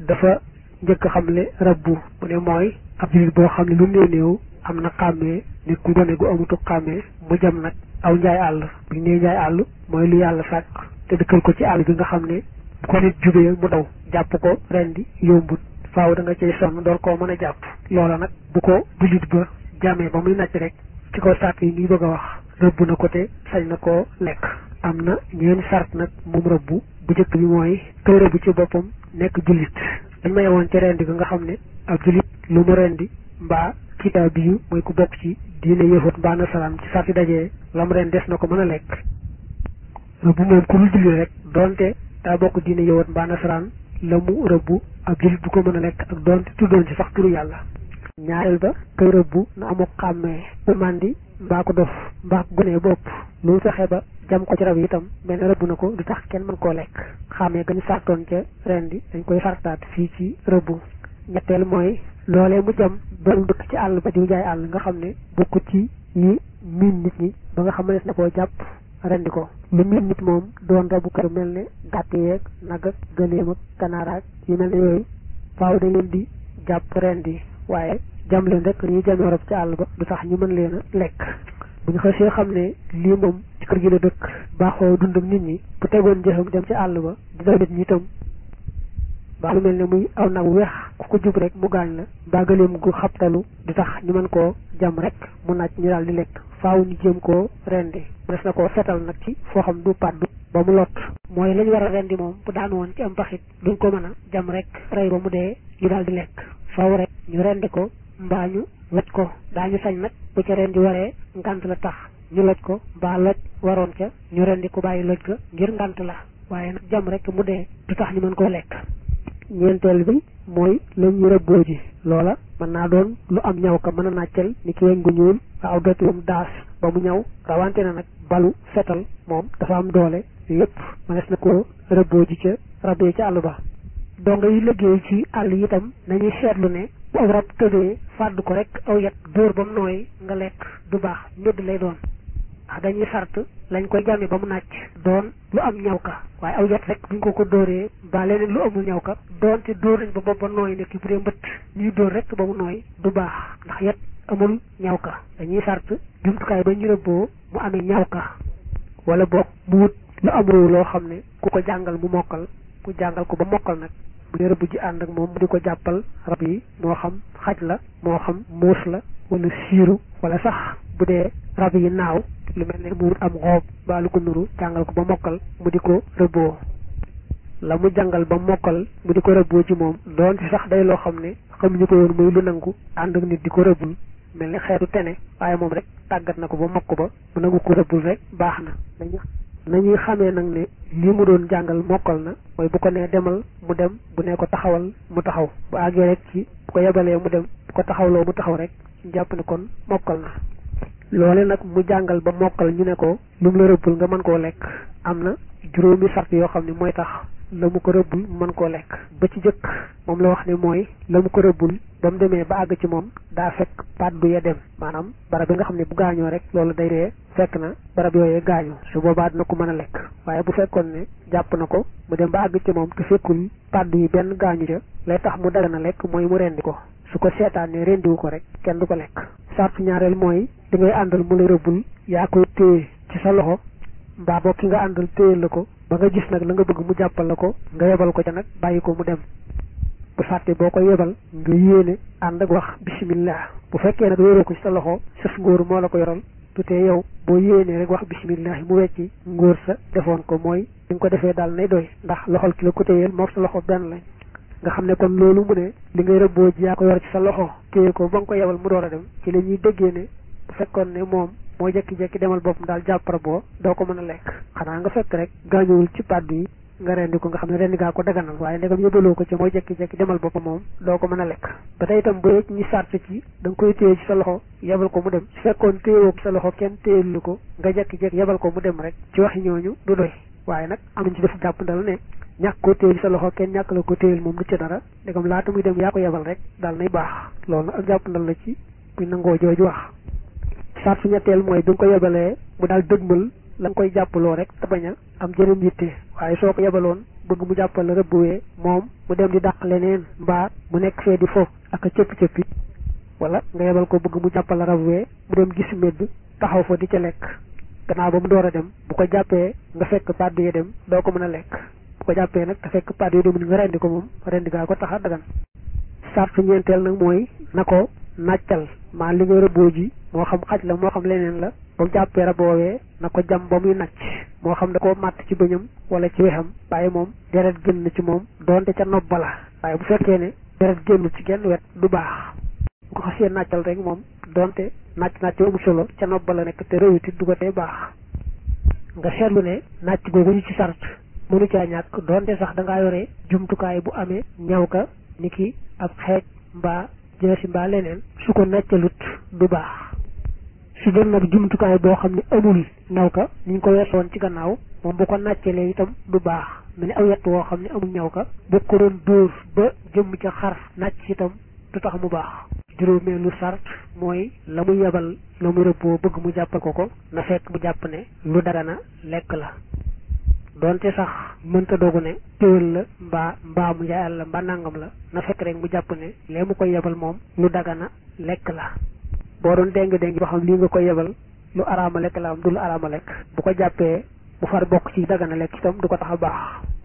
dafa njëkk xamle rabbu mu ne mooy ab jullit boo xam ne lu néew néew am na xàmmee nit ku gone gu amutu xàmmee mu jam nag aw njaay àll bu ñu nee njaay àll mooy lu yàlla sàkk te dëkkal ko ci àll bi nga xam ne bu ko nit jubee mu daw jàpp ko rendi yombut faaw da nga cay sonn door koo mën a jàpp loola nag bu ko jullit ba jamee ba muy nàcc rek ci kaw sart yi ngi bëgg a wax rëbb na ko te sañ na koo lekk am na ñeenti sart nag moom rëbbu bu njëkk bi mooy kay rëbb ci boppam nekk jullit dañ may woon ci rendi ga nga xam ne ab jullit lu mu rendi mbaa kitaab bi mooy ku bokk ci diine yëfut mbaa nasaraan ci sarti dajee lam ren des na ko mën a lekk rëbb moom ku dul jullit rek donte daa bokk diine yëfut mbaa nasaraan la mu rëbb ab jullit bu ko mën a lekk ak donte tuddoon ci sax turu yàlla ñaareel ba kay rëbb na amuk xàmmee bu màndi mbaa ko dof mbaa ko gone bopp lu fexe ba jam ko ci rab yi itam mel ne rëbb na ko du tax kenn mën koo lekk xàmmee gañu sartoon ca ren di dañ koy sartaat fii ci rëbb ñetteel mooy loolee mu jam doon dëkk ci àll ba diw jaay àll nga xam ne bokkut ci yi miin nit ñi ba nga xam ne na koo jàpp rendi ko lu miin nit moom doon rabu kër mel ne gàtt yeeg nag ak gëléem ak kanaaraak yu mel ne yooyu faaw da leen di jàpp rendi waaye jam leen rek ñu jamee rab ci àll ba du tax ñu mën leen a lekk bu ñu xasee xam ne lii moom ci kër gi la dëkk baaxoo dund ak nit ñi bu tegoon jëfam dem ci àll ba di daw nit ñi itam baa lu mel ne muy aw nag weex ku ko jub rek mu gaañ la baa gëleem gu xabtalu di tax ñu mën koo jam rek mu naaj ñu daal di lekk faaw ñu jéem koo rendi des na koo setal nag ci foo xam du paddu ba mu lot mooy lañ war a rendi moom bu daan woon ci am paxit duñ ko mën a jam rek rey ba mu dee ñu daal di lekk faaw rek ñu rendi ko mbaa ñu loj ko daañu sañ nag bu ca rendi waree ngant la tax ñu loj ko mbaa loj waroon ca ñu rendi ko bàyyi loj ko ngir ngant la waaye nag jam rek mu dee du tax ñu mën koo lekk ñeenteel bi mooy la ñu rëbboo ji loola mën naa doon lu am ñaw ka mën a nàccal ni ki weñ gu ñuul waaw dootuwam daas ba mu ñaw rawante na nag balu fetal moom dafa am doole yépp mënees na ko rëbboo ji ca rab yi ca àll ba donga yi liggéey ci àll yi itam nañuy seetlu ne bu aw rab tëddee fàdd ko rek aw yet dóor ba mu nooy nga lekk du baax ñëdd lay doon ndax dañuy sart lañ koy jàmme ba mu nàcc doon lu am ñaw ka waaye aw yet rek buñ ko ko dóoree ba leneen lu amul ñaw ka doonte dóor nañ ba bopp ba nooy nekk bu dee mbëtt ñuy dóor rek ba mu nooy du baax ndax yet amul ñaw ka dañuy sart jumtukaay ba ñu rëbboo mu amee ñaw ka wala boog mu wut lu amul loo xam ne ku ko jàngal mu mokkal mu jàngal ko ba mokkal nag bu dee rëbb ji ànd ak moom mu di ko jàppal rab yi moo xam xaj la moo xam muus la wala siiru wala sax bu dee rab yi naaw lu mel ne mu wut am xoob ba lu ko nuru jàngal ko ba mokkal mu di ko rëbboo la mu jàngal ba mokkal mu di ko rëbboo ci moom doon ci sax day loo xam ne xamuñu ko woon muy lu nangu ànd ak nit di ko rëbbul mel ni xeetu tene waaye moom rek tàggat na ko ba mokk ba mu nangu ko rëbbul rek baax na nañuy xamee nag ne lii mu doon jàngal mokkal na mooy bu ko nee demal mu dem bu nee ko taxawal mu taxaw bu àggee rek ci bu ko yebalee mu dem bu ko taxawloo mu taxaw rek ñu jàpp ne kon mokkal na loole nag mu jàngal ba mokkal ñu ne ko lu mu la rëbbul nga mën koo lekk am na juróomi sart yoo xam ne mooy tax la mu ko rëbbul mën koo lekk ba ci jëkk moom la wax ne mooy la mu ko rëbbul ba mu demee ba àgg ci moom daa fekk paddu ya dem maanaam barab bi nga xam ne bu gaañoo rek loolu day dee fekk na barab yooyee gaañu su boobaa dina ko mën a lekk waaye bu fekkoon ne jàpp na ko mu dem ba àgg ci moom te fekkul paddu yi benn gaañu ca lay tax mu daga na lekk mooy mu rendi ko su ko seetaanee rendiwu ko rek kenn du ko lekk sartu ñaareel mooy di ngay àndal mu la rëbbul yaa koy téye ci sa loxo mbaa boo ki nga àndal téye la ko ba nga gis nag la nga bëgg mu jàppal la ko nga yebal ko ca nag bàyyi ko mu dem bu fàtte boo ko yebal nga yéene ànd ak wax bismillah bu fekkee nag wéeroo ko ci sa loxo sës ngóor moo la ko yoral tu tee yow boo yéenee rek wax bismillah mu wecci ngóor sa defoon ko mooy li nga ko defee daal nay doy ndax loxol ki la ko téyeel moom sa loxo benn lañ nga xam ne kon loolu mu ne li ngay rëbboo ji yaa ko yor ci sa loxo téye ko ba nga ko yebal mu door a dem ci la ñuy déggee ne bu fekkoon ne moom moo jekki-jekki demal boppam daal jàppara boo doo ko mën a lekk xanaa nga fekk rek gaañuwul ci pàddu yi nga rendi ko nga xam ne rendi gaa ko daganal waaye ndegam yóbbaloo ko ci mooy jekki-jekki demal boppam moom doo ko mën a lekk ba tey itam bu ñi sart ci da nga koy téye ci sa loxo yebal ko mu dem su fekkoon téyewoo ko sa loxo kenn téyelu ko nga jekki-jekki yebal ko mu dem rek ci waxi ñooñu du doy waaye nag am nañ ci def jàpp ndal ne ñàkk ko téye ci sa loxo kenn ñàkk la ko téyel moom du ci dara ndegam laata muy dem yaa ko yebal rek daal nay baax loolu nag ak jàpp ndal la ci buñ nangoo jooju wax sartu ñetteel mooy bi nga ko yebalee mu daal dëgmal la nga koy jàppaloo rek te bañ a am jëneen yitte waaye soo ko yebaloon bëgg mu jàppal la rëbbuwee moom mu dem di dàq leneen mbaa mu nekk fee di fo ak a cëppi-cëppi wala nga yebal ko bëgg mu jàppal la rëbbuwee mu dem gis medd taxaw fa di ca lekk gannaaw ba mu door a dem bu ko jàppee nga fekk pàddu yi dem doo ko mën a lekk bu ko jàppee nag te fekk pàddu yi demul nga rendi ko moom rendi gaa ko tax a dagan sartu ñeenteel nag mooy na ko nàccal maa li nga rëbboo ji moo xam xaj la moo xam leneen la ba mu jàppee rab woowee na ko jam ba muy nàcc moo xam da koo màtt ci bëñam wala ci wexam waaye moom deret génn ci moom doonte ca nopp la waaye bu fekkee ne deret génn ci genn wet du baax bu ko xasee nàccal rek moom doonte nàcc nàcc amu solo ca nopp la nekk te réwiti du ko tee baax nga seetlu ne nàcc googu ñu ci sart mënu caa ñàkk doonte sax da ngaa yore jumtukaay bu amee ñaw ka ni ki ab xeej mbaa jësi mbaa leneen su ko nàccalut du baax su doon nag jumtukaay boo xam ne amul ñaw ka ni ñu ko weesoon ci gannaaw moom bu ko nàccalee itam du baax mu ne aw yett woo xam ne amul ñaw ka bu ko doon dóor ba jëmm ca xar nàcc itam du tax mu baax juróomeelu sart mooy la mu yebal la mu rëbboo bëgg mu jàppal ko ko na fekk mu jàpp ne lu dagana lekk la donte sax mënta dogu ne téwal la mbaa mbaa mu njaay àll mbaa nangam la na fekk rek mu jàpp ne lee mu koy yebal moom lu dagana lekk la boo doon déng déng ba xam lii nga koy yebal lu araama lekk la am du lu araama lekk bu ko jàppee bu far bokk ci dagana lekk itam du ko tax a baax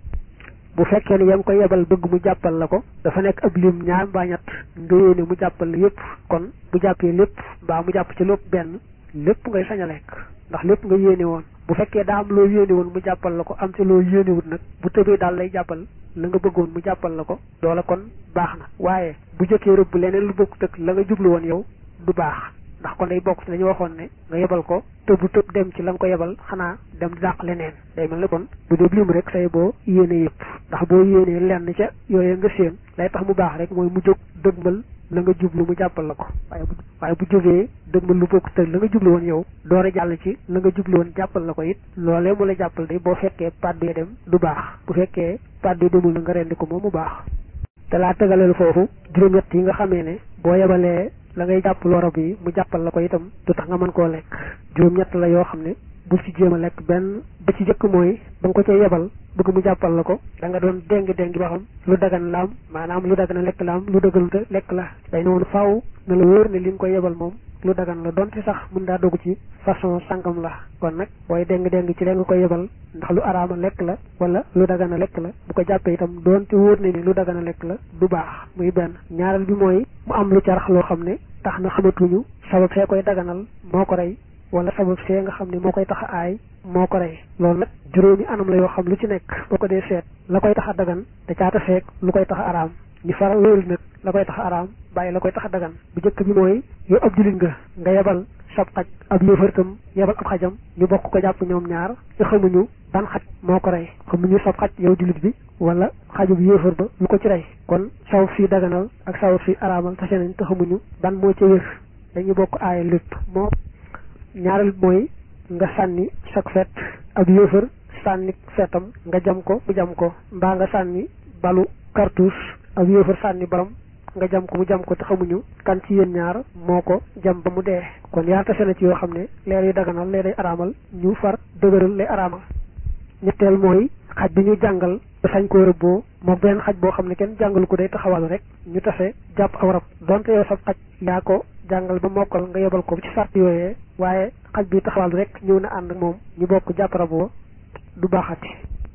bu fekkee ne yam koy yebal bëgg mu jàppal la ko dafa nekk ab lim ñaar mbaa ñett nga yéene mu jàppal la yépp kon bu jàppee lépp mbaa mu jàpp ci lépp benn lépp ngay sañ a lekk ndax lépp nga yéene woon bu fekkee daa am loo yéene woon mu jàppal la ko am ci loo yéenewut nag bu tëbee daal lay jàppal la nga bëggoon mu jàppal la ko loola kon baax na waaye bu jëkkee rëbb leneen lu bokk tëkk la nga jublu woon yow du baax ndax kon day bokk ci dañu waxoon ne nga yebal ko tëbu tëb dem ci la nga ko yebal xanaa dem di dàq leneen day mel ne kon bu dee lim rek say boo yéene yëpp ndax boo yéenee lenn ca yooyu nga séen lay tax mu baax rek mooy mu jóg dëgmal la nga jublu mu jàppal la ko waaye bu waaye bu jógee dëgmal lu bokk tëg la nga jublu woon yow door a jàll ci la nga jublu woon jàppal la ko it loolee mu la jàppal de boo fekkee pàddu yi dem du baax bu fekkee pàddu yi demul la nga rendi ko moom mu baax te laa tegaleel foofu juróom-ñett yi nga xamee ne boo yebalee la ngay jàpp loro bi mu jàppal la ko itam du tax nga mën koo lekk juróom-ñett la yoo xam ne bul ci jéem a lekk benn ba ci jëkk mooy ba nga ko ca yebal bëgg mu jàppal la ko da nga doon déng déng ba xam lu dagan laam maanaam lu dagan lekk laam lu dëggaluta lekk la day noonu faaw na la wóor ne li nga koy yebal moom lu dagan la donte sax mën daa dugg ci façon sangam la kon nag booy déng déng ci la nga koy yebal ndax lu araama lekk la wala lu dagana lekk la bu ko jàppee itam donte wóor ne ni lu dagana lekk la du baax muy benn ñaareel bi mooy mu am lu carax loo xam ne tax na xamatuñu sabab see koy daganal moo ko rey wala sabab see nga xam ne moo koy tax a aay moo ko rey loolu nag juróomi anam la yoo xam lu ci nekk boo ko dee seet la koy tax a dagan da caata feek lu koy tax a araam ñu faral loolu nag la koy tax a araam bàyyi la koy tax a dagan bu njëkk bi mooy yow ab jullit nga nga yebal sab xaj ab yéefartam yebal ab xajam ñu bokk ko jàpp ñoom ñaar te xamuñu ban xaj moo ko rey xamuñu sab xaj yow jullit bi wala xajub yéefar ba lu ko ci rey kon sawab fii daganal ak sawab fii araamal tase nañ te xamuñu ban moo ca wér dañuy bokk aaya lépp moo ñaareel mooy nga sànni sag fet ab yéefar sànni fetam nga jam ko mu jam ko mbaa nga sànni balu cartouche ab yéefar sànni baram nga jam ko mu jam ko te xamuñu kan ci yéen ñaar moo ko jam ba mu dee kon yaar tase na ci yoo xam ne leer yu daganal lee day araamal ñu far dëgëral lay araamal ñetteel mooy xaj bi ñu jàngal ba sañ koo rëbboo moom benn xaj boo xam ne kenn jàngalu ko day taxawal rek ñu tase jàpp aw rab donte yow sab xaj yaa ko jàngal ba mokkal nga yebal ko ci sart yooyee waaye xaj bi taxawal rek ñëw na ànd ak moom ñu bokk jàpp raboo du baaxati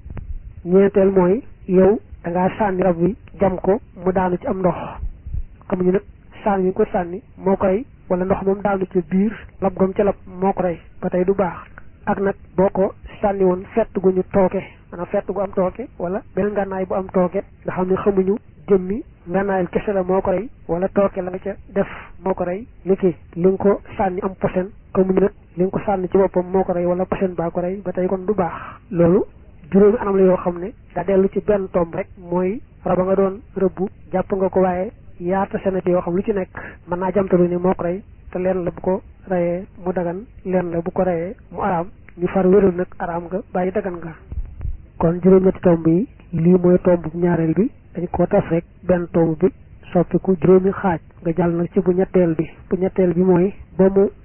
ñeenteel mooy yow da ngaa sànni rab wi jam ko mu daanu ci am ndox xamuñu nag sànni yi ko sànni moo ko rey wala ndox moom daanu ci biir lab gom ca lab moo ko rey ba tey du baax ak nag boo ko sànni woon fett gu ñu tooke maanaam fett gu am tooke wala beneen ngànnaay bu am tooke nga xam ne xamuñu jëmmi ngànnaayal kese la moo ko rey wala tooke la nga ca def moo ko rey li ki li nga ko sànni am posen xamuñu nag li nga ko sànni ci boppam moo ko rey wala posen baa ko rey ba tey kon du baax loolu juróomi anam la yoo xam ne da dellu ci benn tomb rek mooy raba nga doon rëbbu jàpp nga ko waaye yaata senati yoo xam lu ci nekk mën naa jamtalu ne moo ko rey te leen la bu ko reyee mu dagan leen la bu ko reyee mu araam ñu far wéral nag araam nga bàyyi dagan nga kon juróom-ñetti tomb yi lii mooy tomb ñaareel bi dañ ko tas rek benn tomb bi soppiku juróomi xaaj nga jàll nag ci bu ñetteel bi bu ñetteel bi mooy ba mu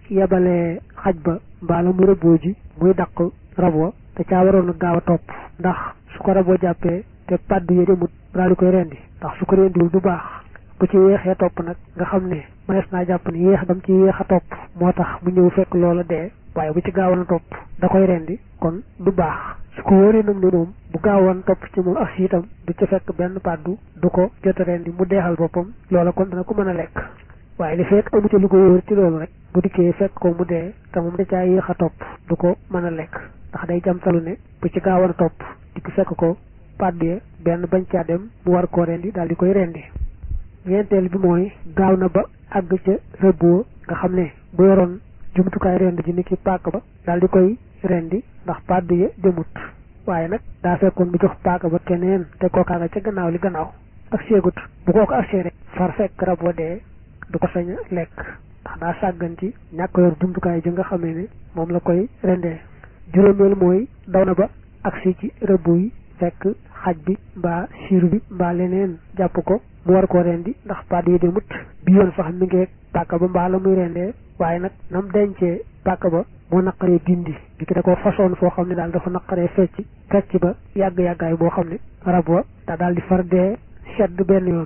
yebalee xaj ba mbaa la mu rëbboo ji muy daq rab wa te caa waroon a gaaw a topp ndax su ko raboo jàppee te pàddu yi demut daal di koy rendi ndax su ko rendiwul du baax bu ci yéexee topp nag nga xam ne mënees naa jàpp ne yéex dam ci yéex a topp moo tax mu ñëw fekk loola dee waaye bu ci gaawoon a topp da koy rendi kon du baax su ko wóoree nag ne moom bu gaawoon topp ci moom ak si itam du ci fekk benn pàddu du ko jot a rendi mu deexal boppam loola kon dana ko mën a lekk waaye li fekk amu ci lu ko wóor ci loolu rek bu dikkee fekk ko mu dee te moom da caa yéex a topp du ko mën a lekk ndax day jamtalu ne bu ci gaawoon a topp dikk fekk ko pàddu ya benn bañ caa dem mu war koo rendi daal di koy rendi ñeenteel bi mooy gaaw na ba àgg ca rëbboo nga xam ne bu yoroon jumtukaay rend ji ni ki paaka ba daal di koy rendi ndax pàddu ya demut waaye nag daa fekkoon bu jox paaka ba keneen te kookaa nga ca gannaaw li gannaaw ak seegut bu kooku agsee rek far fekk rab wa dee du ko sañ a lekk ndax daa sàggan ci ñàkk yor jumtukaay ji nga xamee ne moom la koy rendee juróomeel mooy daw na ba agsi ci rëbbu yi fekk xaj bi mbaa siiru bi mbaa leneen jàpp ko mu war koo rendi ndax pàddu yi demut bi yoon sax mi ngi paaka ba mbaa la muy rendee waaye nag nam dencee paaka ba moo naqaree dindi bi ki da ko façon foo xam ne daal dafa naqaree fecc fecc ba yàgg-yàggaay boo xam ne rab wa daa daal di far dee sedd benn yoon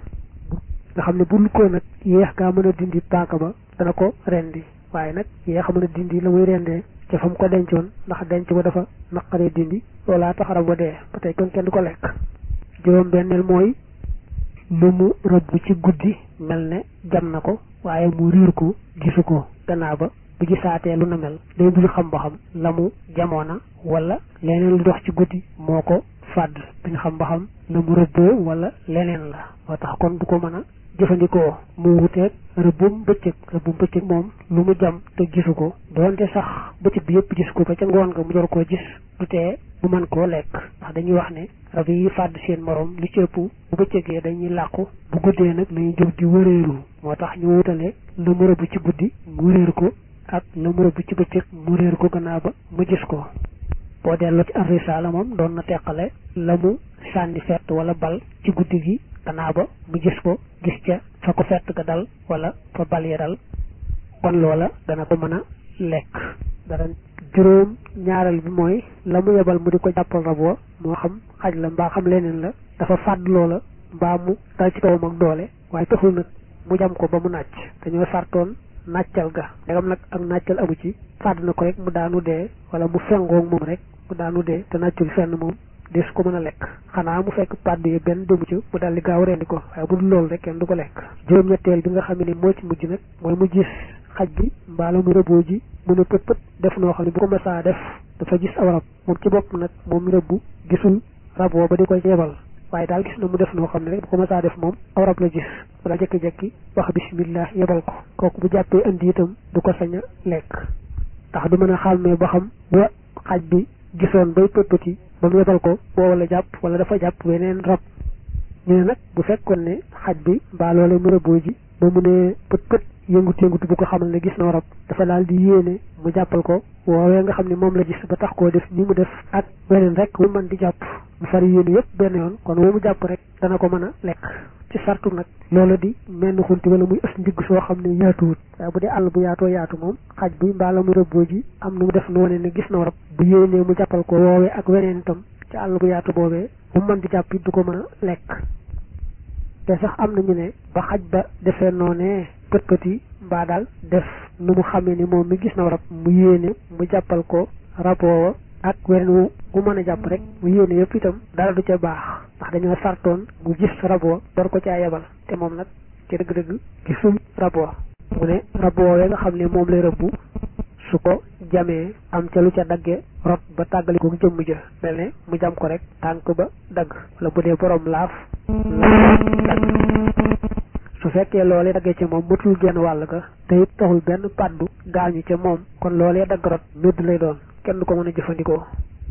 nga xam ne bu ko nag yéex gaa mën a dindi paaka ba dana ko rendi waaye nag yéex a mën a dindi la muy rendee ca fa mu ko dencoon ndax denc ba dafa naqaree dindi loolaa tax rab wa dee ba tey kon kenn du ko lekk juróom benneel mooy lu mu rëbb ci guddi mel ne jam na ko waaye mu riir ko gisu ko gannaaw ba bu gisaatee lu na mel day dul xam ba xam la mu jamoona wala leneen lu dox ci guddi moo ko fàdd duñ xam ba xam la mu rëbboo wala leneen la moo tax kon du ko mën a jëfandikoo mu wuteeg rëbbum bëccëg rëbbum bëccëg moom lu mu jam te gisu ko doonte sax bëccëg bi yëpp gis ko ba ca ngoon nga mu door koo gis du tee mu mën koo lekk ndax dañuy wax ne rab yi fàdd seen morom li ci ëpp bu bëccëgee dañuy làqu bu guddee nag lañuy jóg di wëreeru moo tax ñu wutale la mu rëbb ci guddi mu réer ko ak la mu rëbb ci bëccëg mu réer ko gannaaw ba mu gis ko boo delloo ci ar-risaala moom doon na teqale la mu sànni fett wala bal ci guddi gi gannaaw ba mu gis ko gis ca fa ko fett ga dal wala fa bal ya dal kon loola dana ko mën a lekk dara juróom ñaareel bi mooy la mu yebal mu di ko jàppal rab wa moo xam xaj la mbaa xam leneen la dafa fàdd loola mbaa mu dal ci kawam ak doole waaye taxul nag mu jam ko ba mu nàcc dañoo sartoon nàccal ga ndegam nag ak nàccal amu ci fàdd na ko rek mu daanu dee wala mu fengoog moom rek mu daanu dee te nàccul fenn moom des ko mën a lekk xanaa mu fekk pàddu yi benn demu ci mu daal di gaaw rendi ko waaye bu dul loolu rek kenn du ko lekk juróom-ñetteel bi nga xam ne moo ci mujj nag mooy mu gis xaj bi mbaa la mu rëbboo ji mu ne pët pët def noo xam ne bu ko mësaa def dafa gis aw rab moom ci bopp nag moom rëbbu gisul rab woo ba di ko yebal waaye daal gis na mu def noo xam ne rek bu ko mësaa def moom aw rab la gis wala jekki-jekki wax bismillah yebal ko kooku bu jàppee indi itam du ko sañ a lekk ndax du mën a xàmmee ba xam ba xaj bi gisoon bay pët pëti ba mu yebal ko boo wala jàpp wala dafa jàpp weneen rab ñu ne nag bu fekkoon ne xaj bi mbaa loolee mu rëbboo ji ba mu ne pët pët yëngut yëngut bu ko xamal ne gis na rab dafa daal di yéene mu jàppal ko woowee nga xam ne moom la gis ba tax koo def ni mu def ak weneen rek mu mën di jàpp mu far yéene yëpp benn yoon kon woo mu jàpp rek dana ko mën a lekk ci sartu nag loola di menn xunti wala muy ës ndigg soo xam ne yaatuwut waaye bu dee àll bu yaatoo yaatu moom xaj bi mbaa la mu rëbboo ji am nu mu def nu wane ne gis na rab bu yéenee mu jàppal ko woowee ak weneen itam ci àll bu yaatu boobee bu mën di jàpp it du ko mën a lekk te sax am nañu ne ba xaj ba defee noonee pët pët yi mbaa daal def nu mu xamee ni moom mi gis na rab mu yéene mu jàppal ko rab woowa ak weneen wu mu mën a jàpp rek mu yéene yëpp itam dara du ca baax ndax dañoo sartoon mu gis rab wa door ko caa yebal te moom nag ci dëgg-dëgg gisul rab wa mu ne rab woowee nga xam ne moom lay rëbbu su ko jamee am ca lu ca dagge rot ba tàggali ko jëmm ja mel ne mu jam ko rek tànk ba dagg wala bu dee borom laaf laaf dagg su fekkee loolee daggee ca moom matul genn wàll ga te it taxul benn pàddu gaañu ca moom kon loolee dagg rot médd lay doon kenn du ko mën a jëfandikoo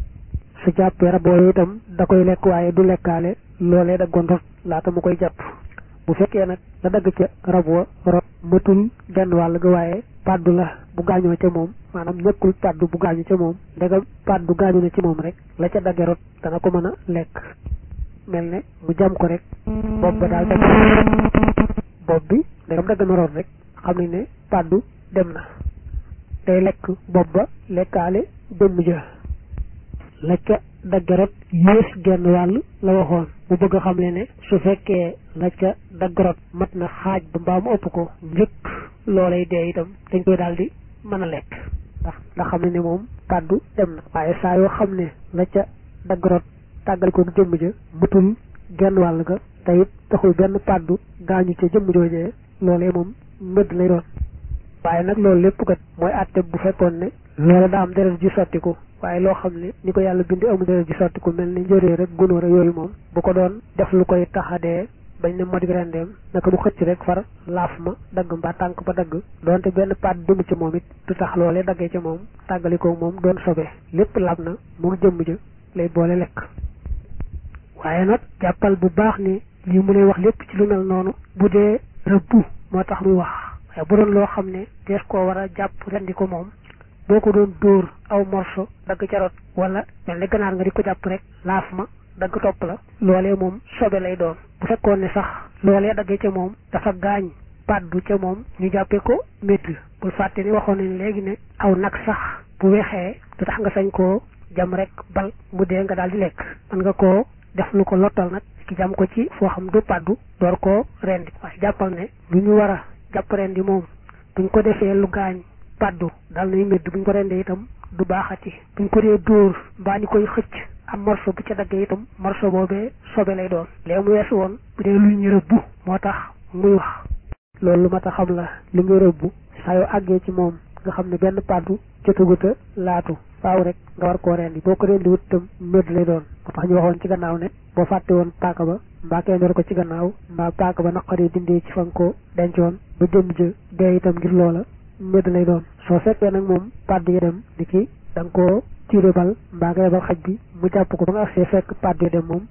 su jàppee raboo itam da koy lekk waaye du lekkaale loolee daggoon rot laata mu koy jàpp bu fekkee nag la dagg ca rab wa rot matul genn wàll ga waaye pàddu la bu gaañoo ca moom maanaam ñëkkul pàddu bu gaañu ca moom ndegam pàddu gaañu na ci moom rek la ca dagge rot dana ko mën a lekk mel ne mu jam ko rek bopp ba daal dagg bopp bi ndegam dagg na rot rek xam nañ ne pàddu dem na day lekk bopp ba lekkaale jëmm ja la ca daggarot yées genn wàll la waxoon mu bëgg a xam le ne su fekkee la ca daggarot mat na xaaj ba mbaa mu ëpp ko njëkk loolay dee itam dañ koy daal di mën a lekk ndax ndax xam ne ne moom kàddu dem na waaye saa yoo xam ne la ca daggarot tàggal ko jëmm ja mutul genn wàll ga te it taxul benn pàddu gaañu ca jëmm joojee loolee moom mbëdd lay doon waaye nag loolu lépp kat mooy àtte bu fekkoon ne loola daa am deret ji sottiku waaye loo xam ne ni ko yàlla bindi amul deret ji sottiku mel ni njëree rek gunóor yooyu moom bu ko doon def lu koy taxadee bañ ne modik rendeem naka mu xëcc rek far laaf ma dagg mbaa tànk ba dagg doonte benn paat demu ci moom it du tax loolee daggee ca moom tàggalikoo moom doon sobe lépp lab na mu jëmm ja lay boole lekk waaye nag jàppal bu baax ni lii mu lay wax lépp ci lu mel noonu bu dee rëbbu moo tax muy wax waaye bu doon loo xam ne dees koo war a jàpp rendi ko moom boo ko doon dóor aw morso dagg ca rot wala mel ni ganaar nga di ko jàpp rek laaf ma dagg topp la loolee moom sobe lay doon bu fekkoon ne sax loolee daggee ca moom dafa gaañ paddu ca moom ñu jàppee ko métt bul fàtte ni waxoon nañ léegi ne aw nag sax bu weexee du tax nga sañ koo jam rek bal mu dee nga daal di lekk mën nga koo def lu ko lottal nag ki jam ko ci foo xam du paddu door koo rendi waaye jàppal ne lu ñu war a jàpp rendi moom buñ ko defee lu gaañ paddu dal nay médd buñ ko rendee itam du baaxati buñ ko dee dóor mbaa ñu koy xëcc am morso bu ca daggee itam morso boobee sobe lay doon léegi mu weesu woon bu dee luy ñu rëbbu moo tax muy wax loolu lu ma tax xam la li nga rëbbu saa yoo àggee ci moom nga xam ne benn paddu jotaguta laatu faaw rek nga war koo rendi boo ko rendi wut itam médd lay doon moo tax ñu waxoon ci gannaaw ne boo fàtte woon paaka ba mbaa kenn door ko ci gannaaw mbaa paaka ba naqaree dindee ci fa nga ko dencoon ba jëm jë dee itam ngir loola médd lay doon soo fekkee nag moom paddu ya dem ni ki da nga koo tiire bal mbaa nga yebal xaj bi mu jàpp ko ba nga agsee fekk paddu ya dem moom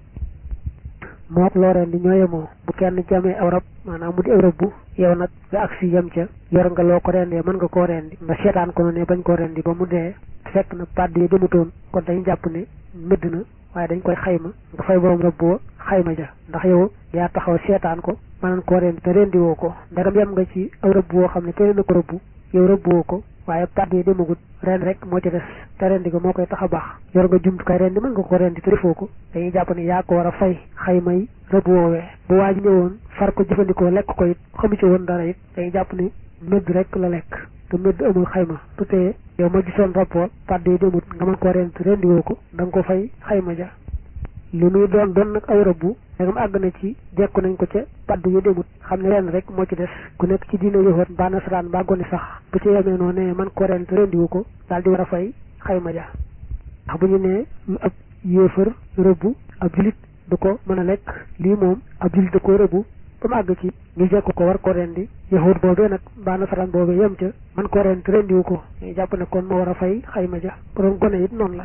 mook loo rendi ñoo yemoo bu kenn jamee aw rab maanaam mu di aw rab bu yow nag nga agsi yem ca yor nga loo ko rendee mën nga koo rendi nga seetaan ko ne bañ koo rendi ba mu dee fekk na paddu ya demutoon kon dañu jàpp ne médd na waaye dañ koy xayma nga fay borom rëbb wa xayma ja ndax yow yaa taxaw seetaan ko mënoon koo rendi te rendi woo ko ndegam yem nga ci aw rëbb woo xam ne keneen na ko rëbb yow rëbb woo ko waaye paddu yi demagut ren rek moo ci des te rendi ko moo koy tax a baax yor nga jumtukaay rendi mën nga ko rendi te defoo ko dañuy jàpp ne yaa ko war a fay xayma yi rëbb woowee bu waa ji ñëwoon far ko jëfandikoo lekk ko it xamu ci woon dara it dañuy jàpp ne médd rek la lekk te médd amul xayma tu teye yow ma gisoon rapport paddu yi demut nga mën koo rendi te rendi woo ko da nga ko fay xayma ja lu nuy doon doon nag aw rëbbu dagam àgg na ci jekku nañ ko ca paddu yu demut xam ne ren rek moo ci des ku nekk ci diina yoxoot mbaa nasaraan mbaa gone sax bu ci yemee noonu ne man ko ren te rendiwu ko daal di war a fay xayma ja ndax bu ñu nee lu ab yéefar rëbbu ab julit du ko mën a lekk lii moom ab julit da ko rëbbu ba mu àgg ci ñu jekk ko war ko rendi yoxoot boobee nag mbaa nasaraan boobee yem ca man ko ren te rendiwu ko ñu jàpp ne kon moo war a fay xayma ja borom gone it noonu la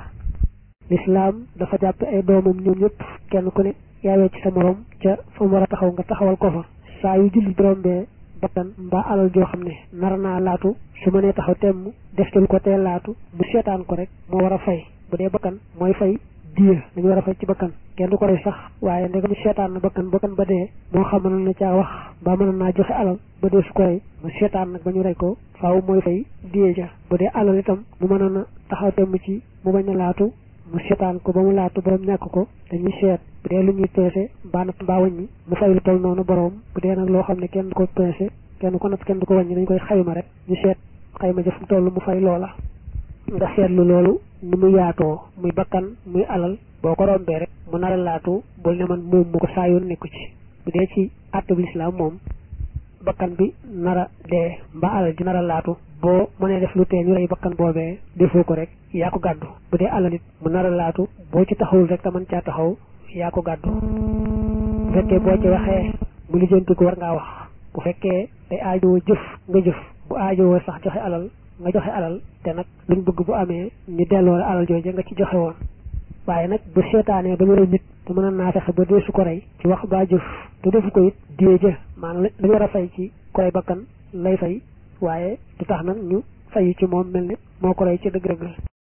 lislaam dafa jàpp ay doomam ñoom ñëpp kenn ku ne yaawee ci sa morom ca fa mu war a taxaw nga taxawal ko fa saa yu julli rombee bakkan mbaa alal joo xam ne nar naa laatu su ma nee taxaw temm def ci lu ko tee laatu mu seetaan ko rek moo war a fay bu dee bakkan mooy fay diya dañu war a fay ci bakkan kenn du ko rey sax waaye ndegam seetaan na bakkan bakkan ba dee moo xam mënoon na caa wax mbaa mënoon naa joxe alal ba dee su ko rey mu seetaan nag ba ñu rey ko faaw mooy fay diya ja bu dee alal itam mu mënoon a taxaw temm ci mu bañ a laatu mu seetaan ko ba mu laatu borom ñàkk ko dañuy seet bu dee lu ñuy peese mbaa natt mbaa wàññi mu fay lu toll noonu borom bu dee nag loo xam ne kenn du ko peese kenn ko natt kenn du ko wàññi dañ koy xayma rek ñu seet xayma ja fu mu toll mu fay loola nga seetlu loolu ni mu yaatoo muy bakkan muy alal boo ko rombee rek mu nar a laatu bul ne man moom mu ko saa yoon nekku ci bu dee ci àttub lislaam moom bakkan bi nar a dee mbaa alal ji nar a laatu boo mënee def lu tee ñu rey bakkan boobee defoo ko rek yaa ko gàddu bu dee alal it mu nar a laatu boo ci taxawul rek te mën caa taxaw yaa ko gàddu bu fekkee boo ci waxee mu lijjanti ko war ngaa wax bu fekkee day aajowoo jëf nga jëf bu aajowoo sax joxe alal nga joxe alal te nag luñ bëgg bu amee ñu delloo la alal jooje nga ci joxe woon waaye nag bu seetaanee ba ñu rey nit te mën naa fexe ba dee su ko rey ci wax baa jëf te defu ko it dee jë maanaam lañu war a fay ci ku rey bakkan lay fay waaye du tax nag ñu fayu ci moom mel ne moo ko rey ci dëgg-dëgg